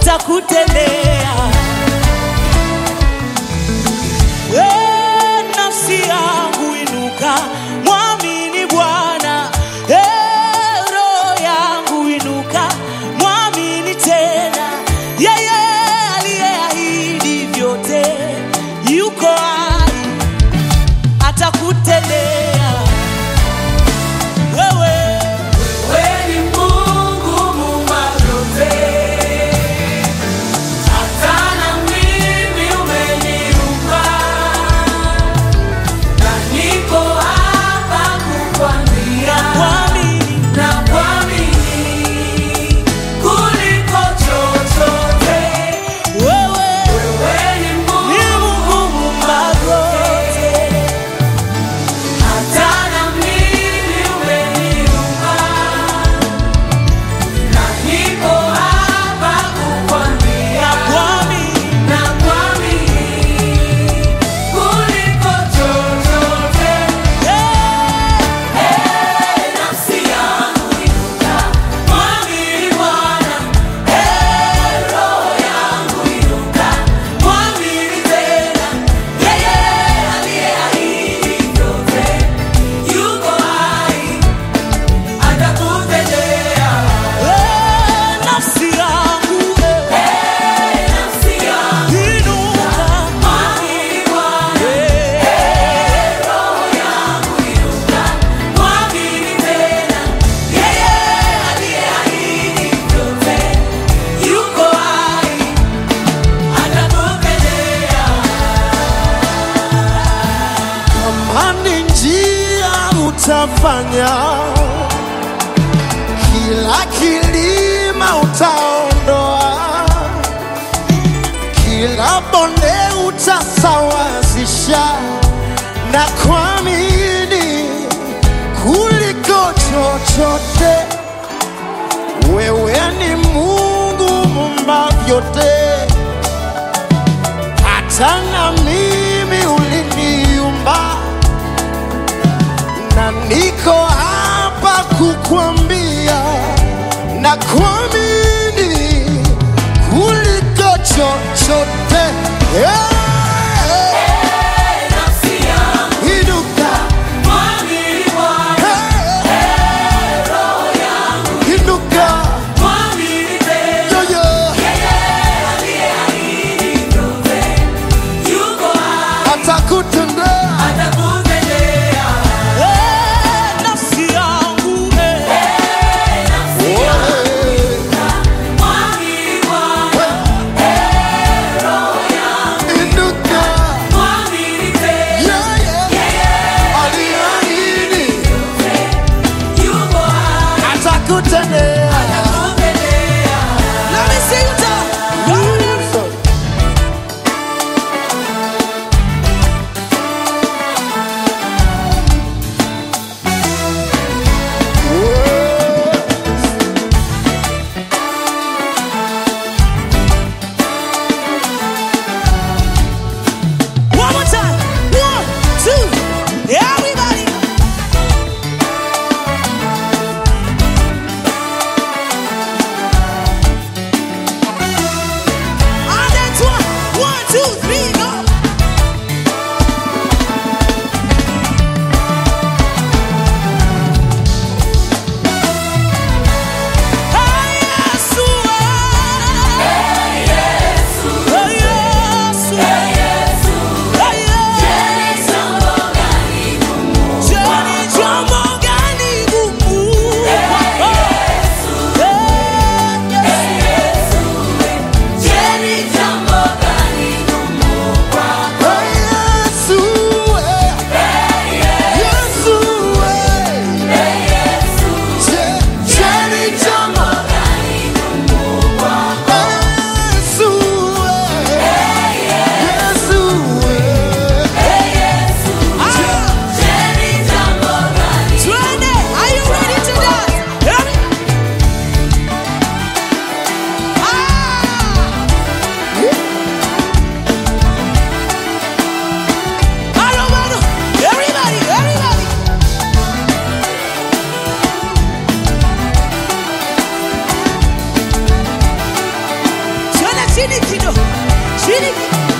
atakutendea. We nafsi yangu inuka, mwamini Bwana. E roho yangu inuka, mwamini tena. Yeye aliyeahidi vyote yuko hai, atakutendea wewe. Wewe ni Mungu muumba vyote. Hata na mimi umeniumba. Na niko hapa kukwambia Mwamini na kuamini kuliko chochote. wewe Wewe ni ni Mungu Mungu muumba vyote. hata na mimi umeniumba. Na niko hapa kukwambia Mwamini na kuamini kuliko chochote. Eh, Nafsi yangu inuka, mwamini Bwana. Eh, roho yangu inuka, mwamini tena. Yeye aliyeahidi vyote yuko hai, atakutendea. eh, nafsi yangu eh, Eh, nafsi yangu inuka. mwamini Bwana. Eh, Roho yangu inuka, mwamini tena. Yeye aliyeahidi vyote yuko hai, atakupendea. Amani njia utafanya, kila kilima utaondoa, kila bonde utasawazisha, na kuamini kuliko chochote. Wewe ni Mungu muumba vyote hata na mimi uliniumba, na niko hapa kukwambia na kuamini kuliko chochote. Hey, Nafsi yangu inuka, mwamini Bwana, hey, roho yangu inuka, mwamini tena. yo, yo, Yeye aliyeahidi vyote yuko hai, atakutendea. atakutendea. eh, nafsi yangu eh, Nafsi yangu mwamini Bwana, roho yangu Inuka, mwamini tena. yeah, yeah, Yeye aliahidi yuko hai, atakutendea. atakutendea. let me sing it out. One more time. One, two, everybody. And that's one. One, two, three, go. Hey, Yesu, hey. Hey, Yesu. Hey, Yesu. Jeni jambo gani gumu kwako? Hey, Yesu. chini kidogo chini kidogo